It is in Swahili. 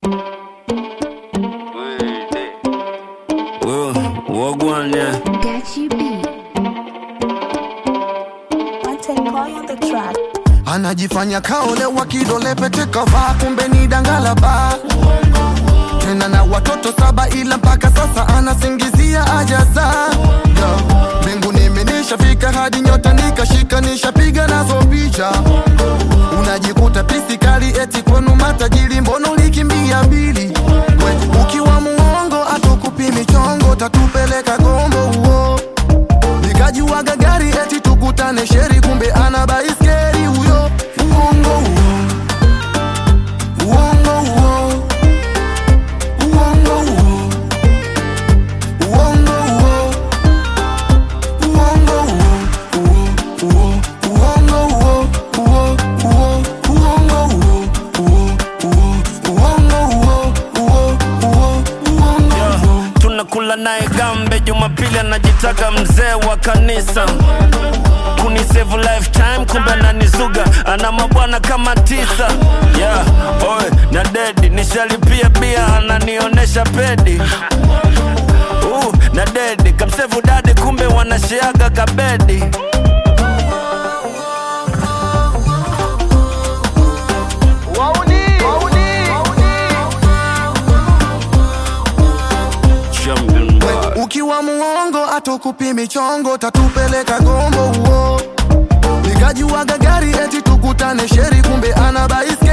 Wagwan, yeah. Got you beat. Martin Boy on the track. anajifanya kaolewa kidole pete kavaa kumbe ni dangalaba tena na watoto saba ila mpaka sasa anasingizia ajaza Yo, mbinguni imenishafika hadi nyota nikashika nishapiga nazo picha unajikuta pisi kali eti kwenu matajiri mbono ulikimbia mbili We, ukiwa muongo atukupi michongo tatupeleka gombo uo nikajuaga gari eti tukutane sheri kumbe ana baiskeli huyo uongo huo uongo huo uongo huo uongo huo uongo huo huo uongo huo huo huo uongo huo huo huo uongo huo huo huo uongo huo tunakula naye gambe jumapili anajitaka mzee wa kanisa kunisevu lifetime kumbe ananizuga ana mabwana kama tisa yeah, oe na dedi nishalipia bia ananionesha pedi uh, na dedi kamsevu dadi kumbe wanasheaga kabedi Champion boy. ukiwa muongo atukupi michongo tatupeleka gombo uo nikajuaga gari eti tukutane sheri kumbe ana baisi